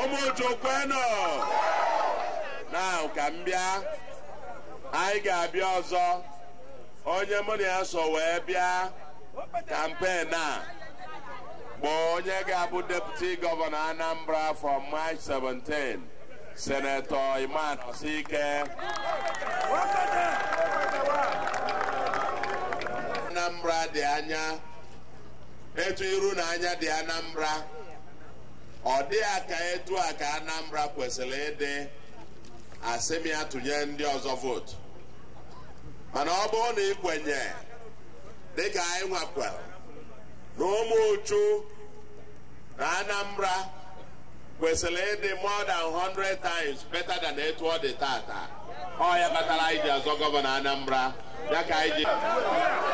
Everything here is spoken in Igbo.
ụmụ chukwenu na ka m bịa anyị ga-abịa ọzọ onye mụ na ya so wee bịa kampen a bụ onye ga-abụ deputi gọvanọ Anambra from March 17 senetọ Iman Osike Anambra dị anya etu iru na anya dị Anambra ọ dị a ka etu a ka Anambra kwesịrị ịdị asị m ya tụnye ndị ọzọ vootu mana ọ bụrụ na ị kwenye dịka anyị nwakwara na ụmụ uchu na Anambra kwesịrị ịdị more than 100 times better than etu ọ dị tata ọ ya kpatara anyị ji azọ gọvanọ Anambra ya ka anyị ji